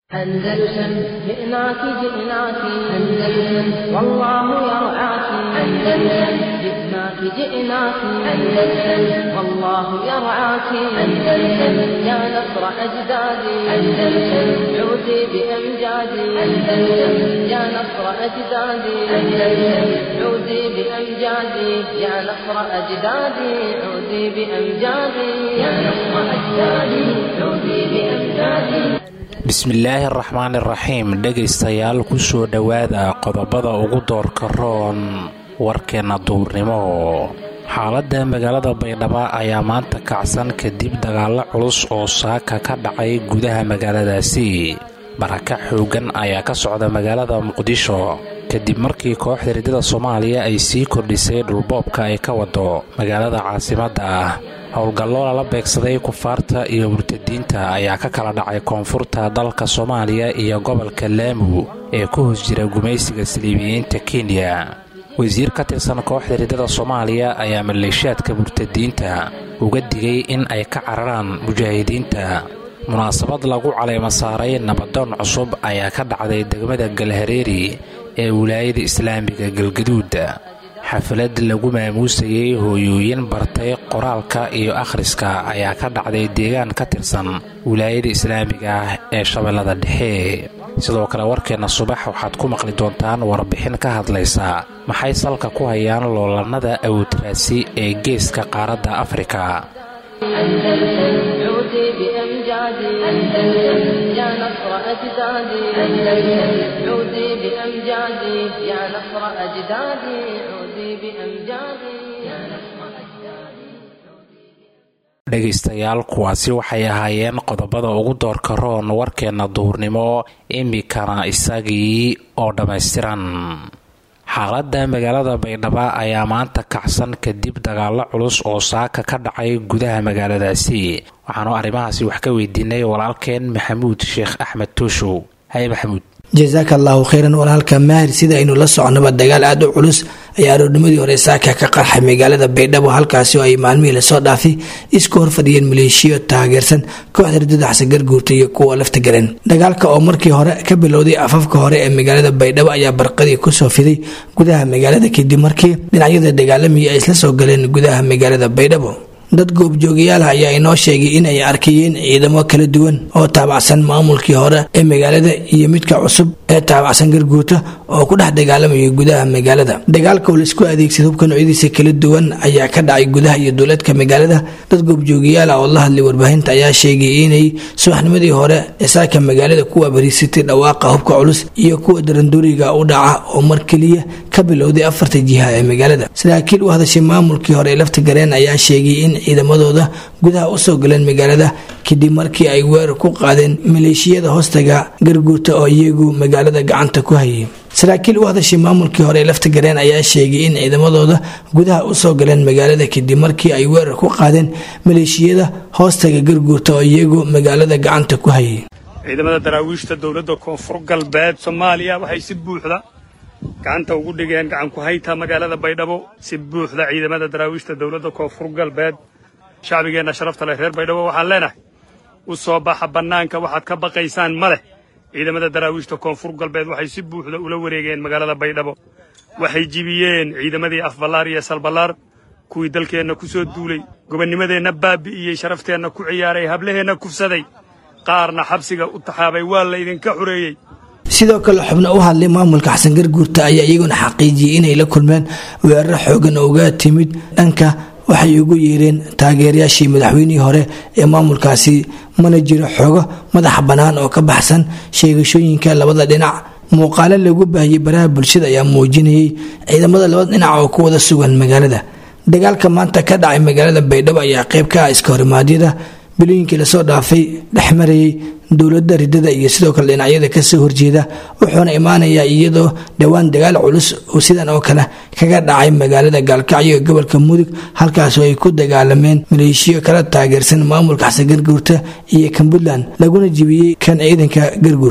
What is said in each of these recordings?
أندلسن جئناك جئناك أندلسن والله يرعاك أندلسن جئناك جئناك أندلسن والله يرعاك أندلسن يا نصر أجدادي أندلسن عودي بأمجادي أندلسن يا نصر أجدادي أندلسن عودي بأمجادي يا نصر أجدادي عودي بأمجادي يا نصر أجدادي عودي بأمجادي bismillaahi araxmaan iraxiim dhegaystayaal kusoo dhowaada qodobada ugu doorka roon warkeenna duurnimo xaaladda magaalada baydhabo ayaa maanta kacsan kadib dagaallo culus oo saaka ka dhacay gudaha magaaladaasi baraka xooggan ayaa ka socda magaalada muqdisho kadib markii kooxda riddada soomaaliya ay sii kordhisay dhulboobka ay ka wado magaalada caasimadda ah howlgallo lala beegsaday kufaarta iyo murtadiinta ayaa ka kala dhacay koonfurta dalka soomaaliya iyo gobolka laamu ee ku hoos jira gumaysiga saliibiyiinta kenya wasiir ka tirsan kooxda riddada soomaaliya ayaa maleeshaadka murtadiinta uga digay in ay ka cararaan mujaahidiinta munaasabad lagu caleema saaray nabadoon cusub ayaa ka dhacday degmada galhareeri ee wilaayada islaamiga galgaduud xaflad lagu maamuusayey hooyooyin bartay qoraalka iyo akhriska ayaa ka dhacday deegaan ka tirsan wilaayada islaamiga ah ee shabeellada dhexe sidoo kale warkeenna subax waxaad ku maqli doontaan warbixin ka hadlaysa maxay salka ku hayaan loolannada awoodraasi ee geeska qaaradda afrika أندلسن عودي بأمجادي أندلسن يا نصر أجدادي أندلسن عودي بأمجادي يا نصر أجدادي عودي بأمجادي يا نصر أجدادي dhegaystayaal kuwaasi waxay ahaayeen qodobada ugu doorka roon warkeenna duurnimo imikana isagii oo dhammaystiran xaaladda magaalada baydhabo ayaa maanta kacsan kadib dagaallo culus oo saaka ka dhacay gudaha magaaladaasi waxaanu arrimahaasi wax ka weydiinay walaalkeen maxamuud sheekh axmed tuushow haye maxamuud jasaaka allahu kheyran walaalka maahir sida aynu la soconaba dagaal aada u culus ayaa aroornimadii hore saaka ka qarxay magaalada baydhabo halkaasi oo ay maalmihii lasoo dhaafay isku horfadhiyeen maleeshiyo taageersan kooxda riddada xasan garguurta iyo kuwa lafta galeen dagaalka oo markii hore ka bilowday afafka hore ee magaalada baydhabo ayaa barqadii kusoo fiday gudaha magaalada kadib markii dhinacyada dagaalamaya ay isla soo galeen gudaha magaalada baydhabo dad goobjoogayaalaha ayaa inoo sheegay in ay arkayeen ciidamo kala duwan oo taabacsan maamulkii hore ee magaalada iyo midka cusub ee taabacsan garguurta oo ku dhex dagaalamaya gudaha magaalada dagaalka oo laisku adeegsada hubka noocyadiisa kala duwan ayaa ka dhacay gudaha iyo dowladka magaalada dad goobjoogayaal ah oo la hadlay warbaahinta ayaa sheegay inay subaxnimadii hore ee saaka magaalada ku abariisatay dhawaaqa hubka culus iyo kuwa daranduuriga u dhaca oo mar keliya ka bilowday afarta jiha ee magaalada saraakiil u hadashay maamulkii hore ee lafta gareen ayaa sheegay in ciidamadooda gudaha usoo galeen magaalada kadib markii ay weerar ku qaadeen maleeshiyada hoostaga garguurta oo iyagu magaalada gacanta ku hayay saraakiil u hadashay maamulkii hore ee lafta gareen ayaa sheegay in ciidamadooda gudaha usoo galeen magaalada kadib markii ay weerar ku qaadeen maleeshiyada hoostaga garguurta oo iyagu magaalada gacanta ku hayay ciidamada daraawiishta dowladda koonfur galbeed soomaaliya waxay si buuxda gacanta ugu dhigeen gacan ku hayta magaalada baydhabo si buuxda ciidamada daraawiishta dowladda koonfur galbeed shacbigeenna sharafta leh reer baydhabo waxaan leenahay u soo baxa bannaanka waxaad ka baqaysaan ma leh ciidamada daraawiishta koonfur galbeed waxay si buuxda ula wareegeen magaalada baydhabo waxay jibiyeen ciidamadii afballaar iyo salballaar kuwii dalkeenna ku soo duulay gobannimadeenna baabi'iyey sharafteenna ku ciyaaray hablaheenna kufsaday qaarna xabsiga u taxaabay waa laydinka xureeyey sidoo kale xubno u hadlay maamulka xasan garguurta ayaa iyaguna xaqiijiyey inay la kulmeen weeraro xoogan oo uga timid dhanka waxay ugu yeereen taageerayaashii madaxweynihii hore ee maamulkaasi mana jiro xoogo madaxa bannaan oo ka baxsan sheegashooyinka labada dhinac muuqaalo lagu baahiyey baraha bulshada ayaa muujinayay ciidamada labada dhinac oo ku wada sugan magaalada dagaalka maanta ka dhacay magaalada baydhabo ayaa qayb ka ah iska horimaadyada bilooyinkii lasoo dhaafay dhexmarayay dowladda riddada iyo sidoo kale dhinacyada kasoo horjeeda wuxuuna imaanayaa iyadoo dhowaan dagaal culus oo sidan oo kale kaga dhacay magaalada gaalkacyo ee gobolka mudug halkaasoo ay ku dagaalameen maleeshiyo kala taageersan maamulka xasan garguurta iyo kan puntland laguna jibiyey kan ciidanka garguurta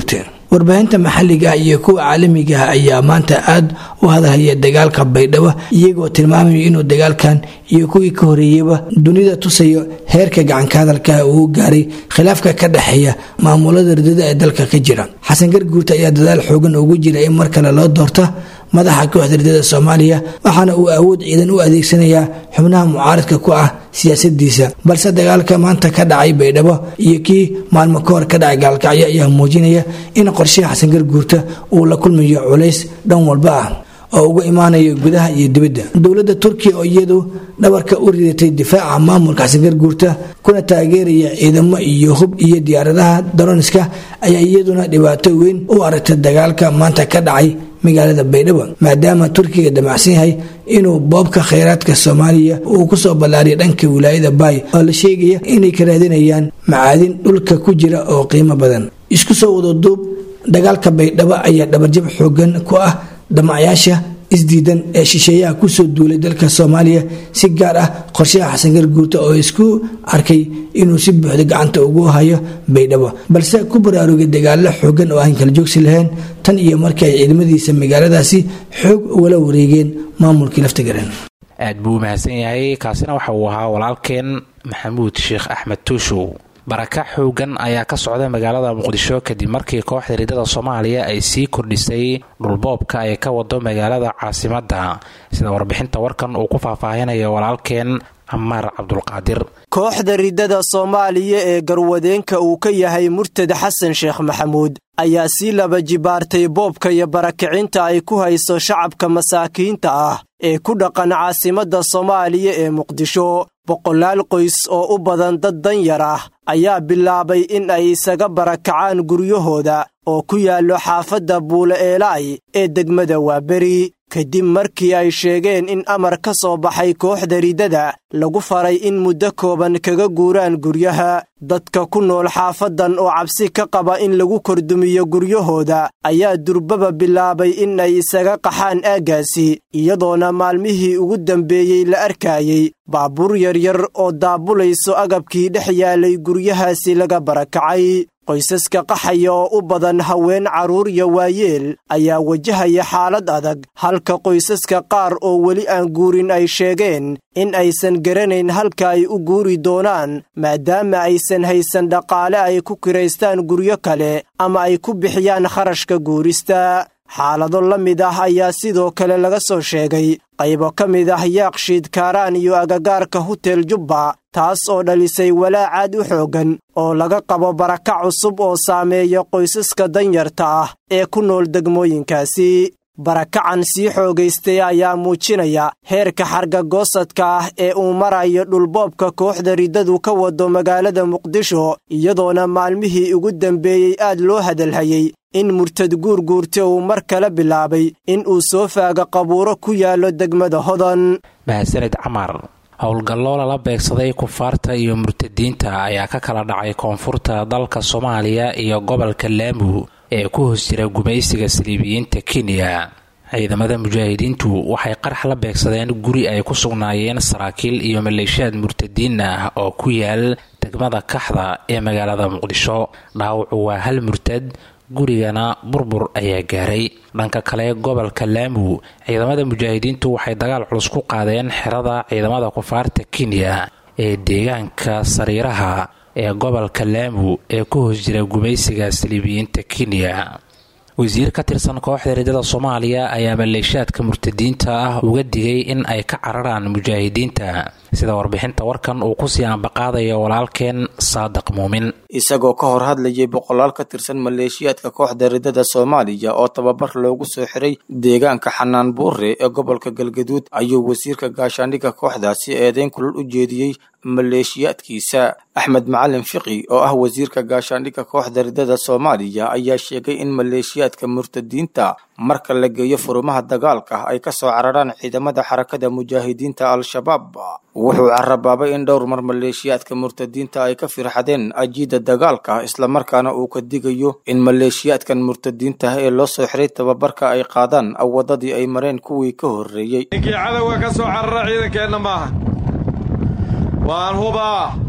warbaahinta maxalliga ah iyo kuwa caalamiga ah ayaa maanta aada u hadalhaya dagaalka baydhabo iyagoo tilmaamaya inuu dagaalkan iyo kuwii ka horeeyeyba dunida tusayo heerka gacanka hadalka uu gaaray khilaafka ka dhexeeya maamulada ridada ee dalka ka jira xasan garguurta ayaa dadaal xoogan ugu jira in mar kale loo doorto madaxa kooxda ridada soomaaliya waxaana uu awood ciidan u adeegsanayaa xubnaha mucaaradka ku ah siyaasadiisa balse dagaalka maanta ka dhacay baydhabo iyo kii maalmo ka hor ka dhacay gaalkacyo ayaa muujinaya in qorshaha xasan garguurta uu la kulmayo culays dhan walba ah oo uga imaanayo gudaha iyo dibadda dowladda turkiya oo iyadu dhabarka u ridatay difaaca maamulka xasan garguurta kuna taageeraya ciidamo iyo hub iyo diyaaradaha daroniska ayaa iyaduna dhibaato weyn u aragtay dagaalka maanta ka dhacay magaalada baydhabo maadaama turkiga damacsan yahay inuu boobka khayraadka soomaaliya uu kusoo ballaariya dhanka wilaayada baay oo la sheegaya inay ka raadinayaan macaadin dhulka ku jira oo qiimo badan isku soo wadaduub dagaalka baydhabo ayaa dhabarjab xoogan ku ah dhamacyaasha isdiidan ee shisheeyaha kusoo duulay dalka soomaaliya si gaar ah qorshaha xasan garguurta oo isku arkay inuu si buuxda gacanta ugu hayo baydhabo balse ku baraarugay dagaalo xoogan oo aan kala joogsi lahayn tan iyo markii ay ciidamadiisa magaaladaasi xoog ugala wareegeen maamulkii laftigaran aad buu u mahadsan yahay kaasina waxa uu ahaa walaalkeen maxamuud sheekh axmed tuushow baraka xoogan ayaa ka socda magaalada muqdisho kadib markii kooxda ridada soomaaliya ay sii kordhisay dhulboobka ay ka wado magaalada caasimadda sida warbixinta warkan uu ku faahfaahinayo walaalkeen camaar cabdulqaadir kooxda ridada soomaaliya ee garwadeenka uu ka yahay murtad xasan sheekh maxamuud ayaa sii laba jibaartay boobka iyo barakicinta ay ku hayso shacabka masaakiinta ah ee ku dhaqan caasimadda soomaaliya ee muqdisho boqolaal qoys oo u badan dad danyar ah ayaa bilaabay in ay isaga barakacaan guryahooda oo ku yaallo xaafadda buule eelaay ee degmada waaberi kadib markii ay sheegeen in amar ka soo baxay kooxda ridada lagu faray in muddo kooban kaga guuraan guryaha dadka ku nool xaafaddan oo cabsi ka qaba in lagu kordumiyo guryahooda ayaa durbaba bilaabay in ay isaga qaxaan aaggaasi iyadoona maalmihii ugu dambeeyey la arkayey baabuur yaryar oo daabulayso agabkii dhex yaalay guryahaasi laga barakacay qoysaska qaxaya oo u badan haween carruur iyo waayeel ayaa wajahaya xaalad adag halka qoysaska qaar oo weli aan guurin ay sheegeen in aysan garanayn halka ay u guuri doonaan maadaama aysan haysan dhaqaale ay ku kiraystaan guryo kale ama ay ku bixiyaan kharashka guurista xaalado la mid ah ayaa sidoo kale laga soo sheegay qaybo ka mid ah yaakshiid kaaraan iyo agagaarka hutel jubba taas oo dhalisay walaacaad u xooggan oo laga qabo baraka cusub oo saameeya qoysaska danyarta ah ee ku nool degmooyinkaasi barakacan sii xoogaystay ayaa muujinaya heerka xargagoosadka ah ee uu marayo dhulboobka kooxda riddadu ka wado magaalada muqdisho iyadoona maalmihii ugu dambeeyey aad loo hadalhayey in murtad guurguurta uu mar kale bilaabay in uu soo faaga qabuuro ku yaallo degmada hodan mahadsanid camar howlgalloo lala beegsaday kufaarta iyo murtadiinta ayaa ka kala dhacay koonfurta dalka soomaaliya iyo gobolka laamu ee ku hoos jira gumaysiga saliibiyiinta kenya ciidamada mujaahidiintu waxay qarax la beegsadeen guri ay ku sugnaayeen saraakiil iyo maleeshiyaad murtadiin ah oo ku yaal degmada kaxda ee magaalada muqdisho dhaawacu waa hal murtad gurigana burbur ayaa gaaray dhanka kale gobolka laamu ciidamada mujaahidiintu waxay dagaal culus ku qaadeen xerada ciidamada kufaarta kenya ee deegaanka sariiraha ee gobolka laamu ee ku hoos jira gumaysiga saliibiyiinta kenya wasiir ka tirsan kooxda ridada soomaaliya ayaa maleeshaadka murtadiinta ah uga digay in ay ka cararaan mujaahidiinta sida warbixinta warkan uu kusii ambaqaadayo walaalkeen saadiq muumin isagoo ka hor hadlayay boqolaal ka tirsan maleeshiyaadka kooxda ridada soomaaliya oo tababar loogu soo xiray deegaanka xanaan buure ee gobolka galgaduud ayuu wasiirka gaashaandhigga kooxdaasi eedeyn kulul u jeediyey maleeshiyaadkiisa axmed macalin fiqi oo ah wasiirka gaashaandhigga kooxda ridada soomaaliya ayaa sheegay in maleeshiyaadka murtadiinta marka la geeyo furumaha dagaalka ay ka soo cararaan ciidamada xarakada mujaahidiinta al-shabaab wuxuu carabaabay in dhowr mar maleeshiyaadka murtadiinta ay ka firxadeen ajiida dagaalka islamarkaana uu ka digayo in maleeshiyaadkan murtadiinta ee loo soo xiray tababarka ay qaadaan wadadii ay mareen kuwii ka horreeyey ninkii cadowga ka soo carara ciidankeenna maaha waan hubaa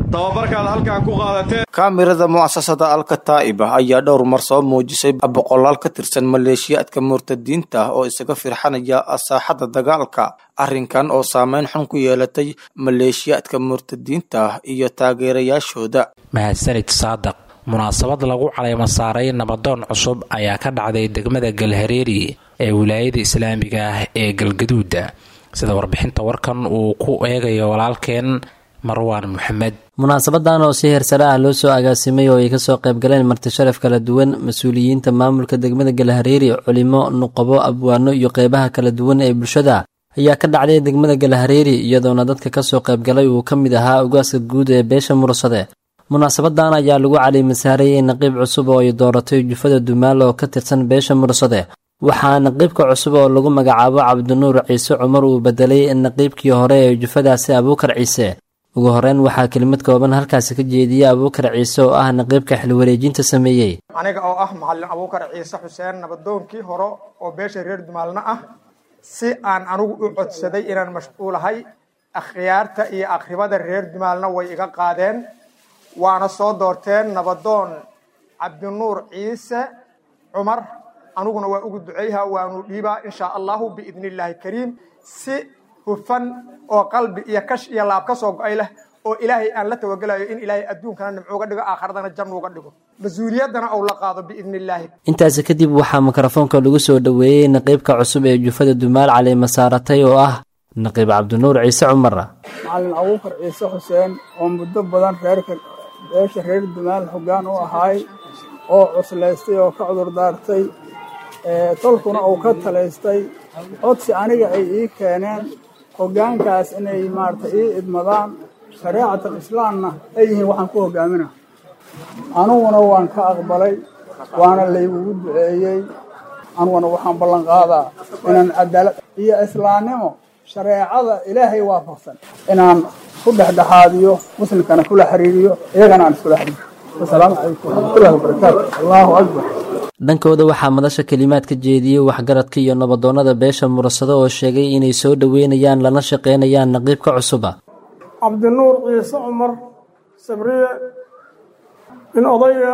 tababarkaad halkan ku qaadateen kaamirada mu'asasada alkataa'iba ayaa dhowr mar soo muujisay boqolaal ka tirsan maleeshiyaadka murtadiinta ah oo isaga firxanaya saaxadda dagaalka arrinkan oo saameyn xun ku yeelatay maleeshiyaadka murtadiinta ah iyo taageerayaashooda mahadsanid saadaq munaasabad lagu caleema saaray nabadoon cusub ayaa ka dhacday degmada galhareeri ee wilaayada islaamiga ah ee galgaduuda sida warbixinta warkan uu ku eegayo walaalkeen marwaan maxamed munaasabadan oo si heersare ah loo soo agaasimay oo ay kasoo qaybgaleen marti sharaf kala duwan mas-uuliyiinta maamulka degmada galhareeri culimo nuqabo abwaano iyo qeybaha kala duwan ee bulshada ayaa ka dhacday degmada galhareeri iyadoona dadka kasoo qaybgalay uu ka mid ahaa ugaaska guud ee beesha mursade munaasabadan ayaa lagu caliimasaarayay naqiib cusub oo ay dooratay jufada dumaal oo ka tirsan beesha mursade waxaa naqiibka cusub oo lagu magacaabo cabdinuur ciise cumar uu bedelay naqiibkii hore ee jufadaasi abuukar ciise ugu horeyn waxaa kelimad kooban halkaasi ka jeediyey abuukar ciise oo ah naqiibka xilwareejinta sameeyey aniga oo ah macalin abuukar ciise xuseen nabadoonkii hore oo beesha reer dumaalna ah si aan anigu u codsaday inaan mashquulahay akhyaarta iyo akhribada reer dumaalna way iga qaadeen waana soo doorteen nabadoon cabdinuur ciise cumar aniguna waa ugu duceyha waanu dhiibaa inshaa allahu biidni illaahi kariim si hufan oo qalbi iyo kash iyo laab ka soo go-ay leh oo ilaahay aan la tawagelayo in ilaahay adduunkana nimco uga dhigo aakhiradana jannu uga dhigo mas-uuliyaddana ou la qaado biidni illaahi intaasi kadib waxaa mikrofoonka lagu soo dhoweeyey naqiibka cusub ee jufada dumaal caliima saaratay oo ah naqiib cabdinuur ciise cumar macalin abuukar ciise xuseen oo muddo badan reerka beesha reer dumaal hoggaan u ahaay oo cuslaystay oo ka cudur daartay tolkuna uu ka talaystay codsi aniga ay ii keeneen hoggaankaas inay maarata ii idmadaan shareecatal islaamna ay yihiin waxaan ku hogaamina aniguna waan ka aqbalay waana laygugu duceeyey aniguna waxaan ballan qaadaa inaan cadaalad iyo islaamnimo shareecada ilaahay waafaqsan inaan ku dhexdhexaadiyo muslimkana kula xiriiriyo iyagana aan iskula xiriiriyo wasalaamu calaykum waraxmatullahi wabarakaatu allahu akbar dhankooda waxaa madasha kelimaad ka jeediyey waxgaradka iyo nabadoonnada beesha mursado oo sheegay inay soo dhoweynayaan lana shaqaynayaan naqiibka cusuba cabdinuur ciise cumar sabriye in odaya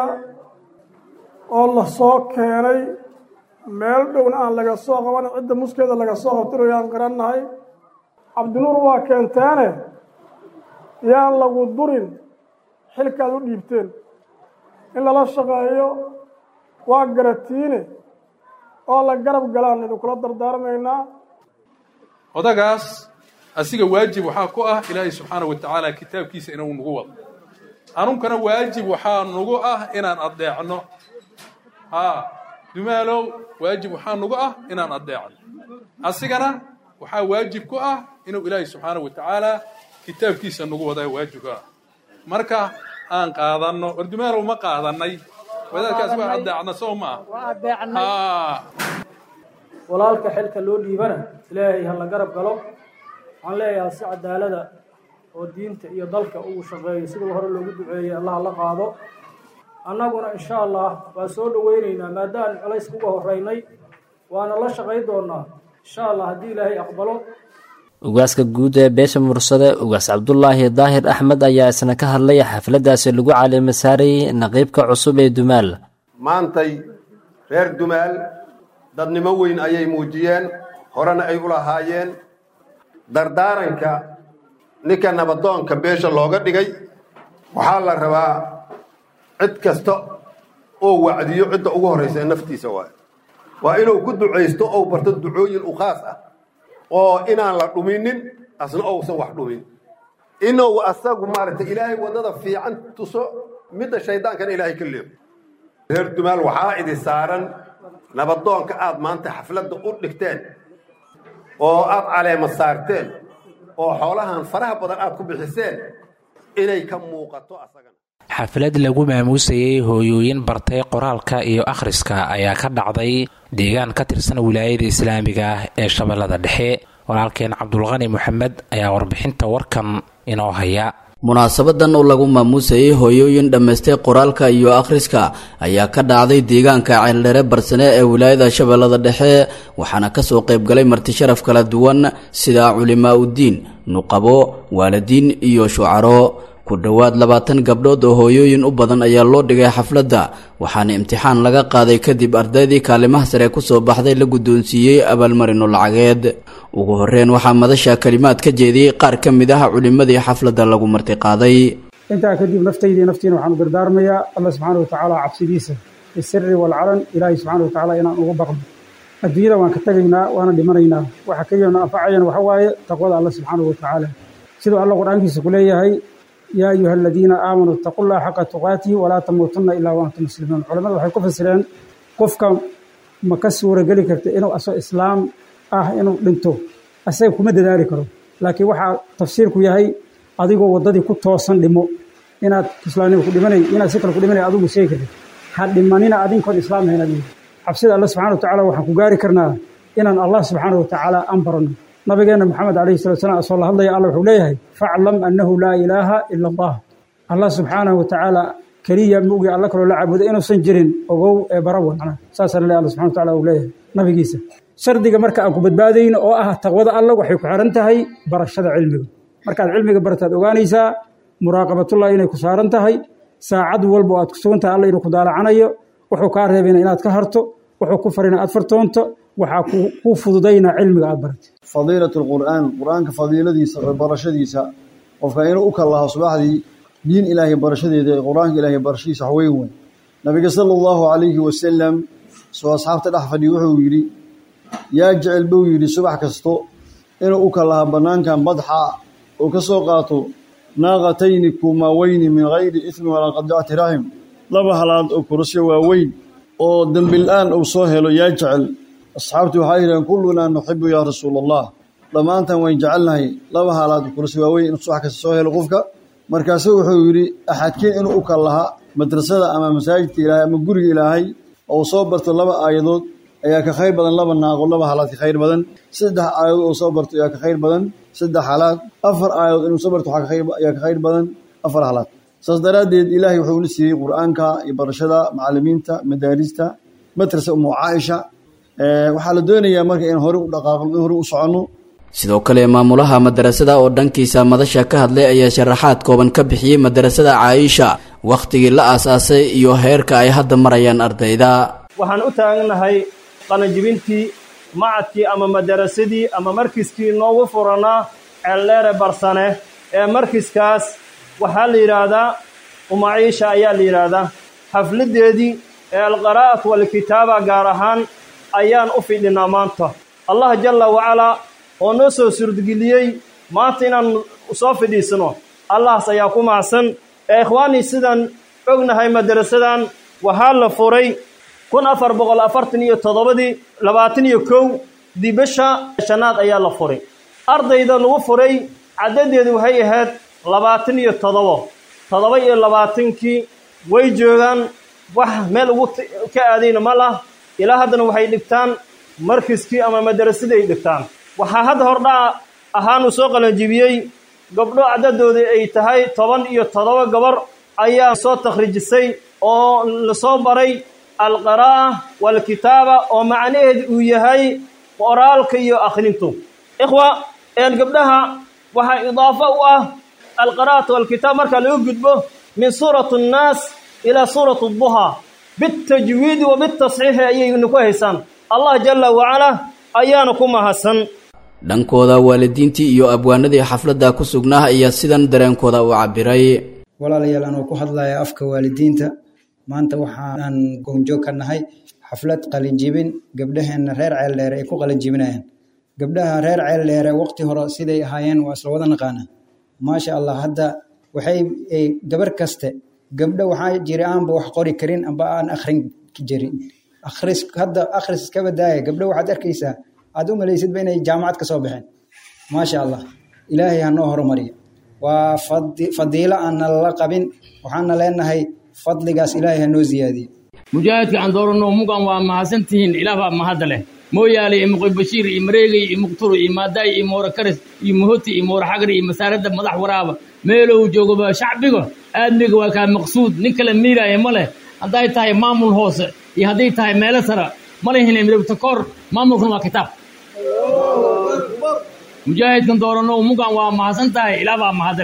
oo la soo keenay meel dhowna aan laga soo qaban cidda muskeeda laga soo qabtinayo aan garannahay cabdinuur waa keenteene yaan lagu durin xilkaad u dhiibteen in lala shaqeeyo waa garatiine oo la garab galaan idinkula dardaarmaynaa odagaas asiga waajib waxaa ku ah ilaahay subxaana wa tacaala kitaabkiisa inuu nagu wado anunkana waajib waxaa nagu ah inaan addeecno haa dumaalow waajib waxaa nagu ah inaan addeecno asigana waxaa waajib ku ah inuu ilaahay subxaana wa tacaala kitaabkiisa nagu wadaa waajibka ah marka aan qaadanno war dumaalow ma qaadanay wadaadkaas waa addeecna sow ma ah walaalka xilka loo dhiibana ilaahay ha la garab galo waxaan leeyahay si cadaalada oo diinta iyo dalka ugu shaqeeyo siduu hore loogu duceeyey allah la qaado annaguna insha allah waa soo dhoweynaynaa maadaaan culays kuga horeynay waana la shaqayn doonaa insha allah haddii ilaahay aqbalo ugaaska guud ee beesha mursade ugaas cabdulaahi daahir axmed ayaa isna ka hadlay xafladaasi lagu caleema saarayay naqiibka cusub ee dumaal maantay reer dumaal dadnimo weyn ayay muujiyeen horena ay u lahaayeen dardaaranka ninka nabadoonka beesha looga dhigay waxaa la rabaa cid kasta oo wacdiyo cidda ugu horraysa ee naftiisa waay waa inuu ku ducaysto ou barto ducooyin u khaas ah oo inaan la dhuminin asna ousan wax dhumin inuu asagu maaragtay ilaahay waddada fiican tuso midda shaydaankana ilaahay ka leexo reer dumaal waxaa idin saaran nabadoonka aad maanta xafladda u dhigteen oo aad caleema saarteen oo xoolahan faraha badan aad ku bixiseen inay ka muuqato asagana xaflad lagu maamuusayey hooyooyin bartay qoraalka iyo akhriska ayaa ka dhacday deegaan ka tirsan wilaayada islaamiga ah ee shabeellada dhexe walaalkeen cabdulqani moxamed ayaa warbixinta warkan inoo haya munaasabadan oo lagu maamuusayey hooyooyin dhammaystay qoraalka iyo akhriska ayaa ka dhacday deegaanka ceeldhere barsane ee wilaayada shabeellada dhexe waxaana kasoo qaybgalay martisharaf kala duwan sida culimaa uddiin nuqabo waalidiin iyo shucaro ku dhowaad labaatan gabdhood oo hooyooyin u badan ayaa loo dhigay xafladda waxaana imtixaan laga qaaday kadib ardaydii kaalimaha sare kusoo baxday la guddoonsiiyey abaalmarino lacageed ugu horreyn waxaa madasha kalimaad ka jeediyey qaar ka mid ah culimmadii xafladda lagu martiqaaday intaa kadib naftaydii naftiina waxaan u dardaarmayaa allah subxaana watacaala cabsidiisa bisiri walcalan ilaahay subxaana watacaala inaan ugu baqno adduunyada waan ka tegaynaa waana dhimanaynaa waxa keliyana anfacayana waxa waaye taqwada allah subxaanahu watacaala siduu alla qur-aankiisa ku leeyahay yaa ayuha aladiina aamanuu ittaqu llaha xaqa tuqaatihi walaa tamuutunna ilaa waantum muslimuun culamadu waxay ku fasireen qofka ma ka suurageli karta inuu asoo islaam ah inuu dhinto asaga kuma dadaali karo laakiin waxaa tafsiirku yahay adigoo waddadii ku toosan dhimo inaad islaamnimo ku dhimanay inaad si kale ku dhimanay adigu sheegi kartid ha dhimanina adinkoon islaam hayn adigu xabsida alla subxana watacaala waxaan ku gaari karnaa inaan allah subxaana watacaala aan baranno nabigeenna maxamed calayhi salatu salam asoo la hadlaya alla wuxuu leeyahay faclam annahu laa ilaaha ila allah allah subxaanahu watacaala keliya mugi alla kaloo la caabudo inuusan jirin ogow ee barawa macnaha saasaa la leeyahay alla subxana wataala uu leeyahay nabigiisa shardiga marka aan ku badbaadayno oo ah taqwada alla waxay ku xiran tahay barashada cilmiga markaad cilmiga barataad ogaanaysaa muraaqabatullah inay ku saaran tahay saacad walba oo aad ku sugan tahay alla inuu ku daalacanayo wuxuu kaa reebayna inaad ka harto wuxuu ku farina aad fartoonto waxaa kuu fududaynaa cilmiga aad baratay fadiilat lqur'aan qur-aanka fadiiladiisa oo barashadiisa qofka inuu u kallaho subaxdii diin ilaahay barashadeeda ee qur-aanka ilaahay barashadiisa wax weyn weyn nabiga sala allahu calayhi wasalam soo asxaabta dhex fadhiya wuxuu yidhi yaa jecel buu yidhi subax kasto inuu u kallaha bannaankan badxa oo ka soo qaato naaqatayni kumaaweyni min hayri ismi walaa qadicati raxim laba halaad oo kurasyo waaweyn oo dembil-aan uu soo helo yaa jecel asxaabtii waxaa yidhaheen kullunaa nuxibu yaa rasuula allah dhammaantan wayn jecelnahay laba halaad oo kurasyo waaweyn inuu subax kasta soo helo qofka markaasu wuxuu yidhi axadkeen inuu u kallaha madrasada ama masaajidka ilaahay ama guriga ilaahay oo soo barto laba aayadood ayaa ka khayr badan laba naaqo laba halaad ka khayr badan saddex aayadood oo soo barto ayaa ka khayr badan saddex halaad afar aayadood inuu soo barto ayaa ka khayr badan afar halaad saas daraaddeed ilaahay wuxuu na siiyey qur-aanka iyo barashada macallimiinta madaarista madrasa umu caaisha waxaa la doonayaa marka in hore u dhaqaaqno in hore u soconno sidoo kale maamulaha madarasada oo dhankiisa madasha ka hadlay ayaa sharaxaad kooban ka bixiyey madarasada caaisha wakhtigii la aasaasay iyo heerka ay hadda marayaan ardayda waxaan u taagnahay qalanjibintii macadkii ama madarasadii ama markiskii noogu furanaa ceeldheere barsane ee markiskaas waxaa la yidhaahdaa umaciisha ayaa la yidhaahdaa xafladdeedii ee alqaraa'at walkitaaba gaar ahaan ayaan u fidhinaa maanta allah jalla wacalaa oo noo soo suurtageliyey maanta inaan soo fidhiisano allahas ayaa ku macsan ee ikhwaanii sidaan ognahay madarasadan waxaa la furay kun afar boqol afartan iyo toddobadii labaatan iyo kow dibasha shanaad ayaa la furay ardayda lagu furay caddadeedu waxay ahayd labaatan iyo toddobo toddoba iyo labaatankii way joogaan wax meel ugu ka aadayna ma lah ilaa haddana waxay dhigtaan markiskii ama madarasadii ay dhigtaan waxaa hadda hordhaca ahaanu soo qalanjibiyey gabdho caddadoodii ay tahay toban iyo toddoba gabar ayaa soo takhriijisay oo lasoo baray alqaraa'a waalkitaaba oo macnaheedu uu yahay qoraalka iyo akhrintu ikhwa een gabdhaha waxaa idaafo u ah alqaraa'atu waalkitaab marka laga gudbo min suurati annaas ilaa suurati adduhaa bitajwiidi wa bitasxiixi ayaynu ku haysaan allah jalla wacalaa ayaana ku mahadsan dhankooda waalidiintii iyo abwaanadii xafladda ku sugnaa ayaa sidan dareenkooda u cabbiray walaalayaal anoo ku hadlaya afka waalidiinta maanta waxaan goonjoog ka nahay xaflad qalinjibin gabdhaheenna reer ceeldheere ay ku qalinjibinayaan gabdhaha reer ceeldheere waqti hore siday ahaayeen waa isla wada naqaana maasha allah hadda waxay gabar kaste gabdho waxaa jira aanba wax qori karin amba aan akhrin jirin akhris hadda akhris iska badaaya gabdho waxaad arkaysaa aad u malaysidba inay jaamacad ka soo baxeen maasha allah ilaahay ha noo horumariyo waa fadiilo aan nalala qabin waxaana leenahay fadligaas ilaahay ha noo ziyaadiyo mujaahidka aan dooranno mugan waa mahadsantihiin ilaah baa mahadda leh mooyaale iyo muqi bashiir iyo mareegay iyo muqturo iyo maadaay iyo moora karis iyo muhoti iyo moora xagri iyo masaaradda madax waraaba meelow joogaba shacbiga aadmiga waa kaa maqsuud nin kale miiraaya ma leh hadday tahay maamul hoose iyo hadday tahay meelo sara ma lehine midabta koor maamulkuna waa kitaab mujaahidkan dooranno mugan waa mahadsan tahay ilaah baa mahadda leh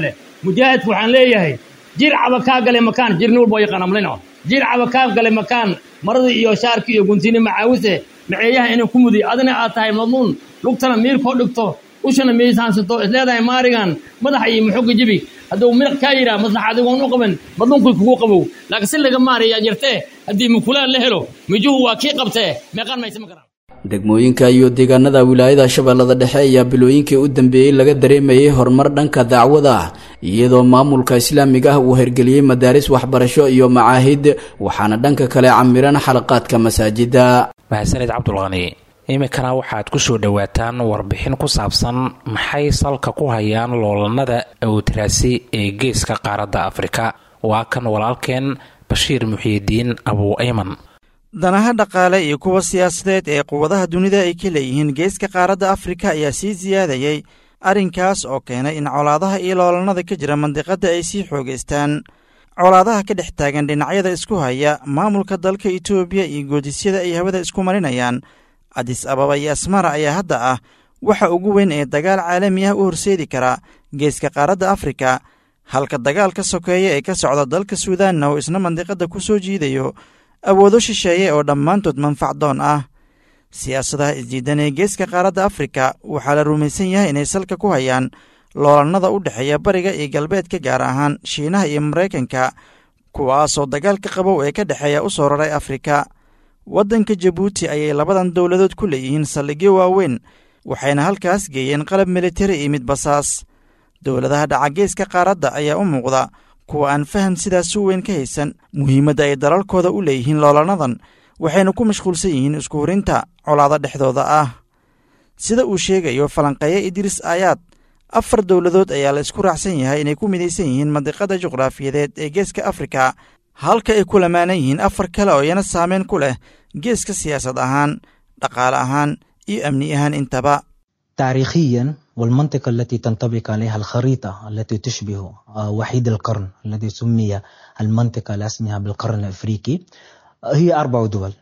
mujaahidku waxaan leeyahay jir caba kaa gale makaan jirni walba yaqaan amlino jir caba kaa gale makaan maradii iyo shaarkii iyo guntini macaawise maceeyaha inay ku mudiy adina aad tahay madluun lugtana miirkoo dhigto ushana miisaansato isleedahay maarigan madaxa iyo muxoga jibi hadduu miraq kaa yidhaha maslaxa adigoon u qaban madluunkii kugu qabow laakiin si laga maarayaa jirtee haddii mukulaan la helo mijuhu waa kii qabtee meeqaan maysa ma garan degmooyinka iyo deegaanada wilaayada shabeellada dhexe ayaa bilooyinkii u dambeeyey laga dareemayay horumar dhanka dacwada ah iyadoo maamulka islaamiga ah uu hergeliyey madaaris waxbarasho iyo macaahid waxaana dhanka kale camiran xalaqaadka masaajida mahadsanid cabdulqani iminkana waxaad ku soo dhowaataan warbixin ku saabsan maxay salka ku hayaan loolanada awtiraasi ee geeska qaaradda afrika waa kan walaalkeen bashiir muxiidiin abuu ayman danaha dhaqaale iyo kuwa siyaasadeed ee quwadaha dunida ay ka leeyihiin geeska qaaradda afrika ayaa sii siyaadayey arrinkaas oo keenay in colaadaha iyo loolanada ka jira mandiqadda ay sii xoogaystaan colaadaha ka dhex taagan dhinacyada isku haya maamulka dalka itoobiya iyo goodisyada ay hawada isku marinayaan adis ababa iyo asmara ayaa hadda ah waxa ugu weyn ee dagaal caalami ah u horseedi kara geeska qaaradda afrika halka dagaalka sokeeya ee ka socda dalka suudaanna oo isna mandiqadda ku soo jiidayo awoodo shisheeye oo dhammaantood manfacdoon ah siyaasadaha isdiidan ee geeska qaaradda afrika waxaa la rumaysan yahay inay salka ku hayaan loolanada u dhexeeya bariga iyo galbeedka gaar ahaan shiinaha iyo maraykanka kuwaasoo dagaalka qabow ee ka dhexeeya u soo raray afrika waddanka jabuuti ayay labadan dowladood ku leeyihiin saldhigyo waaweyn waxayna halkaas geeyeen qalab militari iyo mid basaas dowladaha dhaca geeska qaaradda ayaa u muuqda kuwa aan faham sidaas u weyn ka haysan muhiimadda ay dalalkooda u leeyihiin loolanadan waxayna ku mashquulsan yihiin isku hurinta colaado dhexdooda ah sida uu sheegayo falanqeeye idriis aayaad afar dowladood ayaa la isku raacsan yahay inay ku midaysan yihiin mandiqada juqraafiyadeed ee geeska afrika halka ay ku lamaanan yihiin afar kale oo iyana saameyn ku leh geeska siyaasad ahaan dhaqaale ahaan iyo amni ahaan intaba تاريخيا والمنطقة التي تنطبق عليها الخريطة التي تشبه وحيد القرن الذي سمي المنطقة لاسمها بالقرن الأفريقي هي أربع دول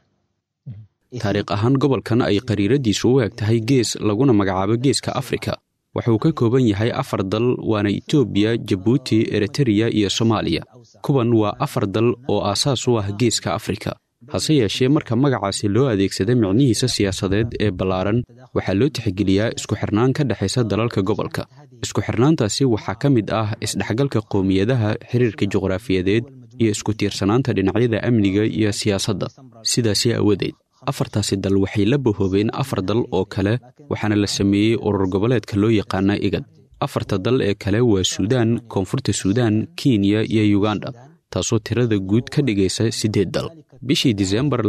taariikh ahaan gobolkan ay qariiradiisu u eg tahay gees laguna magacaabo geeska afrika wuxuu ka kooban yahay afar dal waana etoobiya jabuuti eritreya iyo soomaaliya kuwan waa afar dal oo aasaas u ah geeska afrika hase yeeshee marka magacaasi loo adeegsada micnihiisa siyaasadeed ee ballaaran waxaa loo tixgeliyaa isku xirnaan ka dhexaysa dalalka gobolka isku xirnaantaasi waxaa ka mid ah isdhexgalka qowmiyadaha xiriirka juqraafiyadeed iyo isku tiirsanaanta dhinacyada amniga iyo siyaasadda sidaasi awadeed afartaasi dal waxay la bahoobeen afar dal oo kale waxaana la sameeyey urur goboleedka loo yaqaana igad afarta dal ee kale waa suudaan koonfurta suudaan kenya iyo yuganda taasoo tirada guud ka dhigaysa siddeed dal bishii disembar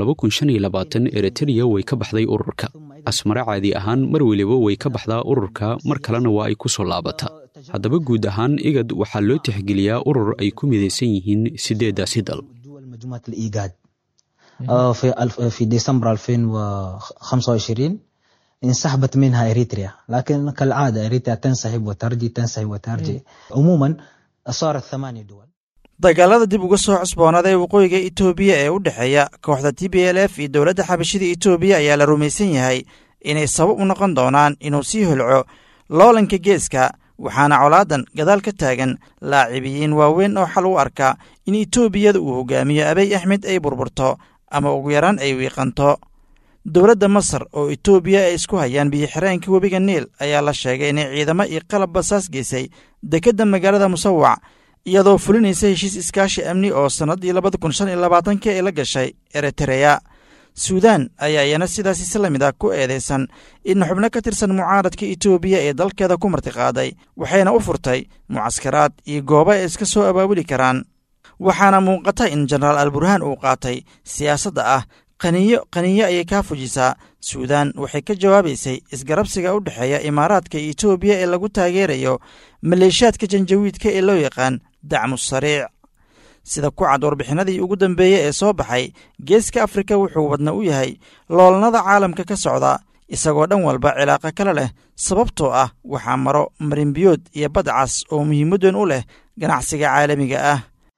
eritreya way ka baxday ururka asmare caadi ahaan mar weliba way ka baxdaa ururka mar kalena waa ay ku soo laabataa haddaba guud ahaan igad waxaa loo tixgeliyaa urur ay ku midaysan yihiin siddeeddaasi dal مجموعة الإيجاد آه، في الف- في ديسمبر 2025 انسحبت منها إريتريا لكن كالعادة إريتريا تنسحب وترجي تنسحب وترجي عموما صارت ثمانية دول dagaalada dib uga soo cusboonaaday waqooyiga itoobiya ee u dhexeeya kooxda t b l f iyo dowladda xabashida itoobiya ayaa la rumaysan yahay inay sabab u noqon doonaan inuu sii holco loolanka geeska waxaana colaadan gadaal ka taagan laacibiyiin waaweyn oo xal u arka in itoobiyada uu hogaamiyo abiy axmed ay burburto ama ugu yaraan ay wiiqanto dowladda masar oo itoobiya ay isku hayaan biyo-xireenka webiga niil ayaa la sheegay inay ciidamo iyo qalab basaas geysay dekedda magaalada musawac iyadoo fulinaysa heshiis iskaashi amni oo sannaddii labada kun shan iyo labaatanki ay la gashay eritreya suudaan ayaa iyana sidaasi si la mid ah ku eedaysan in xubno ka tirsan mucaaradka itoobiya ee dalkeeda ku martiqaaday waxayna u furtay mucaskaraad iyo goobo ay iska soo abaabuli karaan waxaana muuqata in jenaraal alburhaan uu qaatay siyaasadda ah qaniyo qaniyo ayay kaa fujisaa suudaan waxay ka jawaabaysay isgarabsiga u dhexeeya imaaraadka iyo itoobiya ee lagu taageerayo maleeshiyaadka janjawiidka ee loo yaqaan dacmu sariic sida ku cad warbixinadii ugu dambeeyey ee soo baxay geeska afrika wuxuu wadna u yahay loolanada caalamka ka socda isagoo dhan walba cilaaqo kale leh sababtoo ah waxaa maro marinbiyood iyo badcas oo muhiimaddan u leh ganacsiga caalamiga ah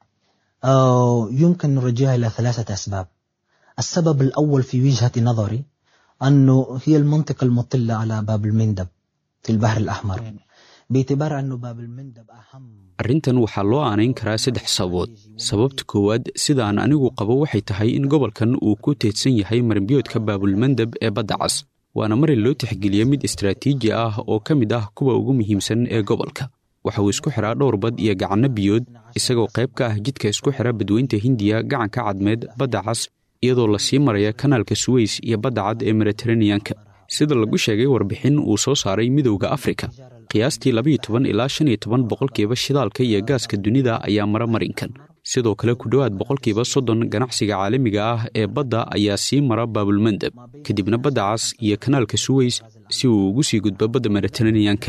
آه، يمكن نرجعها إلى ثلاثة أسباب السبب الأول في وجهة نظري أنه هي المنطقة المطلة على باب المندب في البحر الأحمر باعتبار أنه باب المندب أهم arrintan waxaa loo aanayn karaa saddex sababood sababta koowaad sidaan anigu qabo waxay tahay in gobolkan uu ku teedsan yahay marinbiyoodka baabulmandeb ee badda cas waana marin loo tixgeliya mid istaraatiiji ah oo ka mid ah kuwa ugu muhiimsan ee gobolka waxa uu isku xiraa dhowr bad iyo gacanno biyood isagoo qayb ka ah jidka isku xira badweynta hindiya gacanka cadmeed badda cas iyadoo lasii maraya kanaalka suweys iyo badda cad ee mediteraneanka sida lagu sheegay warbixin uu soo saaray midowda afrika qiyaastii labayo toban ilaa shan iyo toban boqolkiiba shidaalka iyo gaaska dunida ayaa mara marinkan sidoo kale ku dhowaad boqolkiiba soddon ganacsiga caalamiga ah ee badda ayaa sii mara baabulmandeb kadibna badda cas iyo kanaalka suweys si uu ugu sii gudbo badda mediteraneanka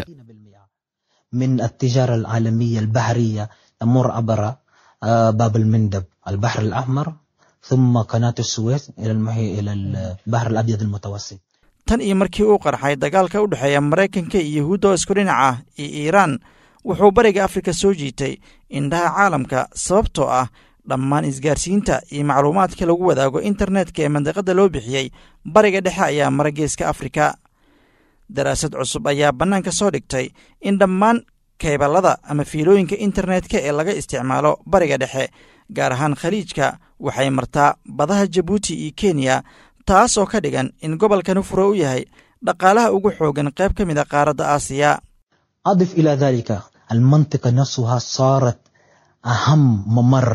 من التجارة العالمية البحرية تمر عبر باب المندب البحر الأحمر ثم قناة السويس إلى المحيط إلى البحر الأبيض المتوسط tan iyo markii uu qarxay dagaalka u dhexeeya maraykanka iyo yahuudda oo isku dhinac ah iyo iiraan wuxuu bariga afrika soo jiitay indhaha caalamka sababtoo ah dhammaan isgaarsiinta iyo macluumaadka lagu wadaago internetka ee mandiqadda loo bixiyey bariga dhexe ayaa mara geeska afrika daraasad cusub ayaa bannaanka soo dhigtay in dhammaan keyballada ama fiilooyinka internetka ee laga isticmaalo bariga dhexe gaar ahaan khaliijka waxay martaa badaha jabuuti iyo kenya taas oo ka dhigan in gobolkani fure u yahay dhaqaalaha ugu xoogan qayb ka mid a qaaradda aasiya أضف إلى ذلك المنطقة نفسها صارت أهم ممر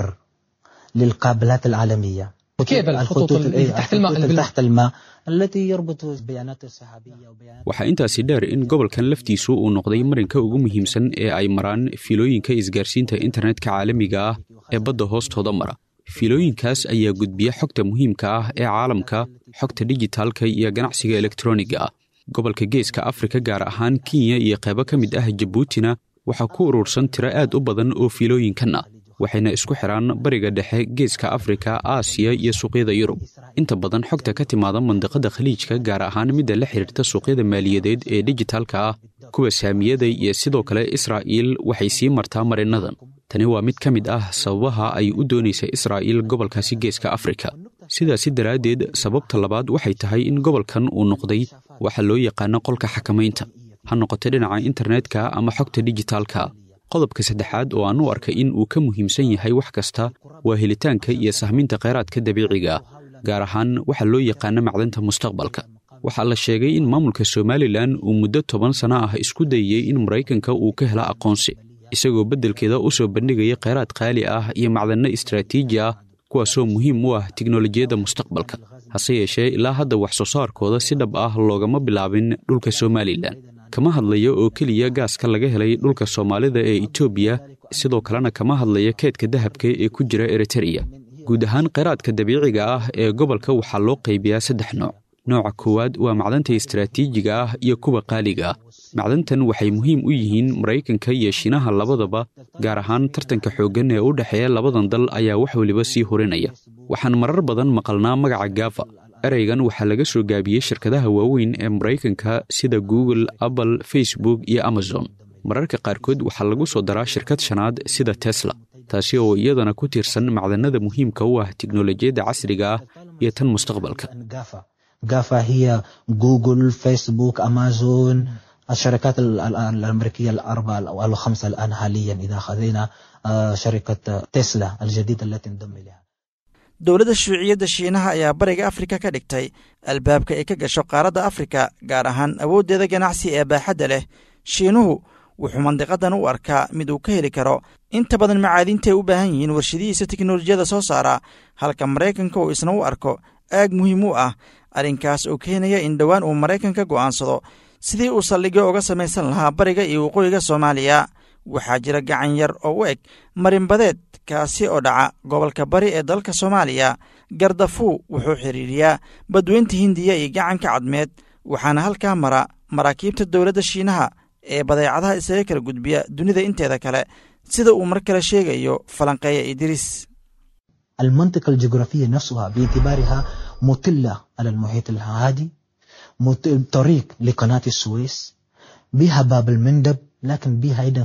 للقابلات العالمية كيبل الخطوط اللي تحت الماء الخطوط اللي تحت الماء التي يربط بيانات السحابية waxaa intaasi dheer in gobolkan laftiisu uu noqday marinka ugu muhiimsan ee ay maraan fiilooyinka isgaarsiinta internetka caalamiga ah ee badda hoostooda mara fiilooyinkaas ayaa gudbiya xogta muhiimka ah ee caalamka xogta dijitaalka iyo ganacsiga elektroniga ah gobolka geeska afrika gaar ahaan kenya iyo qaybo ka mid ah jabuutina waxaa ku urursan tiro aad u badan oo fiilooyinkan ah waxayna isku xidhaan bariga dhexe geeska afrika aasiya iyo suuqyada yurub inta badan xogta ka timaada mandiqada khaliijka gaar ahaan midda la xidhiirta suuqyada maaliyadeed ee dijitaalka ah kuwa saamiyada iyo sidoo kale israa'iil waxay sii martaa marinnadan tani waa mid ka mid ah sababaha ay u doonaysa israa'iil gobolkaasi geeska afrika sidaasi daraaddeed sababta labaad waxay tahay in gobolkan uu noqday waxa loo yaqaano qolka xakamaynta ha noqoto dhinaca internetka ama xogta dijitaalka qodobka saddexaad oo aan u arkay in uu ka muhiimsan yahay wax kasta waa helitaanka iyo sahminta kheyraadka dabiiciga ah gaar ahaan waxa loo yaqaano macdanta mustaqbalka waxaa la sheegay in maamulka somalilan uu muddo toban sano ah isku dayey in maraykanka uu ka helo aqoonsi isagoo beddelkeeda u soo bandhigaya kheyraad qaali ah iyo macdanno istraatiiji ah kuwaasoo muhiim u ah tiknolojiyadda mustaqbalka hase yeeshee ilaa hadda wax soo saarkooda si dhab ah loogama bilaabin dhulka somalilan kama hadlayo oo keliya gaaska laga helay dhulka soomaalida ee etoobiya sidoo kalena kama hadlaya keedka dahabka ee ku jira eritereya guud ahaan kheyraadka dabiiciga ah ee gobolka waxaa loo qaybiyaa saddex nooc nooca koowaad waa macdanta istraatiijiga ah iyo kuwa qaaliga ah macdantan waxay muhiim u yihiin maraykanka iyo shiinaha labadaba gaar ahaan tartanka xooggan ee u dhexeeya labadan dal ayaa wax weliba sii horinaya waxaan marar badan maqalnaa magaca gafa ereygan waxaa laga soo gaabiyey shirkadaha waaweyn ee maraykanka sida google apple facebook iyo amazon mararka qaarkood waxaa lagu soo daraa shirkad shanaad sida tesla taasi oo iyadana ku tiirsan macdanada muhiimka u ah tiknolojiyadda casriga ah iyo tan mustaqbalka جافا هي جوجل فيسبوك أمازون الشركات الأمريكية الأربعة أو الخمسة الآن حاليا إذا خذينا شركة تسلا الجديدة التي انضم إليها dowladda shuuciyadda shiinaha ayaa bariga afrika ka dhigtay albaabka ay ka gasho qaaradda afrika gaar ahaan awooddeeda ganacsi ee baaxadda leh shiinuhu wuxuu mandiqadan u arkaa mid uu ka heli karo inta badan macaadintaay u baahan yihiin warshadihiisa teknolojiyada soo saara halka maraykanka uu isna u arko aag muhiim u ah arrinkaas oo keenaya in dhowaan uu maraykanka go'aansado sidii uu saldhigyo uga samaysan lahaa bariga iyo waqooyiga soomaaliya waxaa jira gacan yar oo u eg marinbadeed kaasi oo dhaca gobolka bari ee dalka soomaaliya gardafuu wuxuu xidhiiriyaa badweynta hindiya iyo gacanka cadmeed waxaana halkaa mara maraakiibta dowladda shiinaha ee badeecadaha isaga kala gudbiya dunida inteeda kale sida uu mar kale sheegayo falanqeeya idriis المنطقة الجغرافية نفسها باعتبارها مطلة على المحيط الهادي طريق لقناة السويس بها باب المندب لكن بها أيضا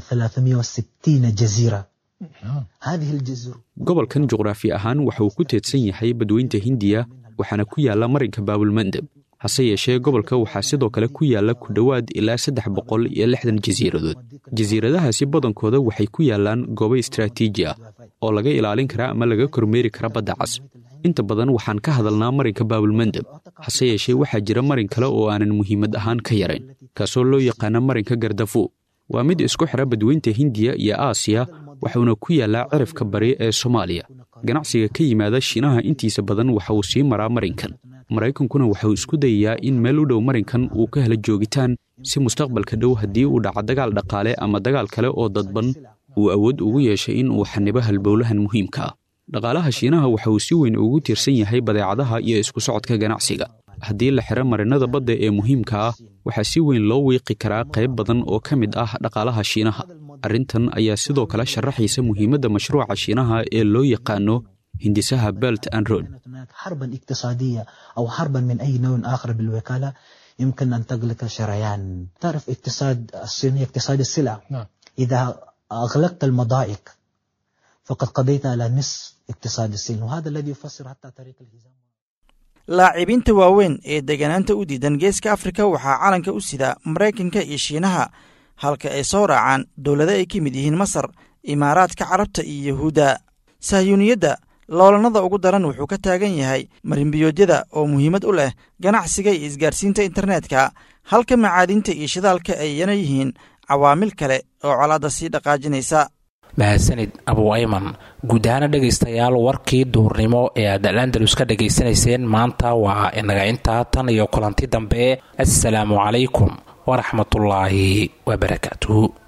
360 جزيرة هذه الجزر gobolkan juqraafi ahaan waxa uu ku teedsan yahay badweynta hindiya waxaana ku yaalla marinka baabulmandeb hase yeeshee gobolka waxaa sidoo kale ku yaalla ku dhowaad ilaa saddex boqol iyo lixdan jasiiradood jasiiradahaasi badankooda waxay ku yaallaan goobo istraatiiji ah oo laga ilaalin kara ama laga kormeeri kara badda cas inta badan waxaan ka hadalnaa marinka baabulmandeb hase yeeshee waxaa jira marin kale oo aanan muhiimad ahaan ka yarayn kaasoo loo yaqaana marinka gardafu waa mid isku xidha badweynta hindiya iyo aasiya waxuuna ku yaallaa cirifka bari ee soomaaliya ganacsiga ka yimaada shiinaha intiisa badan waxa uu sii maraa marinkan maraykankuna waxauu isku dayayaa in meel u dhow marinkan uu ka helo joogitaan si mustaqbalka dhow haddii uu dhaco dagaal dhaqaale ama dagaal kale oo dadban uu awood ugu yeeshay in uu xanibo halbowlahan muhiimka ah dhaqaalaha shiinaha waxa uu si weyn ugu tiirsan yahay badeecadaha iyo isku socodka ganacsiga haddii la xidho marinada badda ee muhiimka ah waxaa si weyn loo wiiqi karaa qayb badan oo ka mid ah dhaqaalaha shiinaha arrintan ayaa sidoo kale sharaxaysa muhiimadda mashruuca shiinaha ee loo yaqaano hindisaha belt and road حربا اقتصادية أو حربا من أي نوع آخر بالوكالة يمكن أن تغلق شريان تعرف اقتصاد الصيني اقتصاد السلع نعم. إذا أغلقت المضائق فقد قضيت على نصف اقتصاد الصين وهذا الذي يفسر حتى طريق الهزام laacibiinta waaweyn ee deganaanta u diidan geeska afrika waxaa calanka u sida maraykanka iyo shiinaha halka ay soo raacaan dowlado ay ka mid yihiin masar imaaraadka carabta iyo yahuudda sahyuuniyadda loolanada ugu daran wuxuu ka taagan yahay marinbiyoodyada oo muhiimad u leh ganacsiga iyo isgaarsiinta internetka halka macaadinta iyo shidaalka ayana yihiin cawaamil kale oo colaadda sii dhaqaajinaysa mahadsanid abu ayman guud ahaana dhegaystayaal warkii duurnimo ee aad alandalus ka dhegaysanayseen maanta waa inaga intaa tan iyo kulanti dambe assalaamu calaykum waraxmatullaahi wabarakaatuhu